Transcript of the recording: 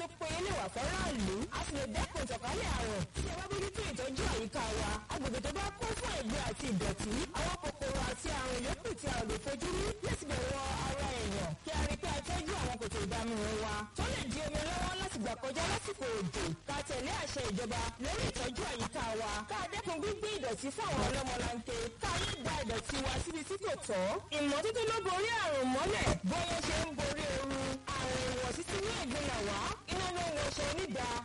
tó péye lè wà fọ́ráàlú a sì lè dẹ́kun ìtànkálẹ̀ àrùn tí ẹ bá bójútó ìtọ́jú àyíká wa agbègbè tó bá kún fún ẹ̀gbin àti ìdọ̀tí àwọn kòkòrò àti àrùn yòókù tí a ò lè fojú rí yóò sì bẹ̀rẹ̀ wọ ara èèyàn kí a rí pé a tọ́jú àwọn kòtò ìdámúrun wa tó lè di omi lọ́wọ́ láti gbà kọjá lásìkò òjò ká tẹ̀lé àṣẹ ìjọba lórí ìtọ́jú àyíká wa ká dẹ́kun gbígbé ìdọ̀tí fún àwọn ọlọ́mọlanke ká yé gba ìdọ̀tí wa síbi tí kò tọ́ ìmọ́tótó ló borí àrùn mọ́lẹ̀ bóyá ṣe ń borí ooru àrùn ìwọ̀sí ti ní ìgbìnà wá iná ló ń wọṣọ onídàá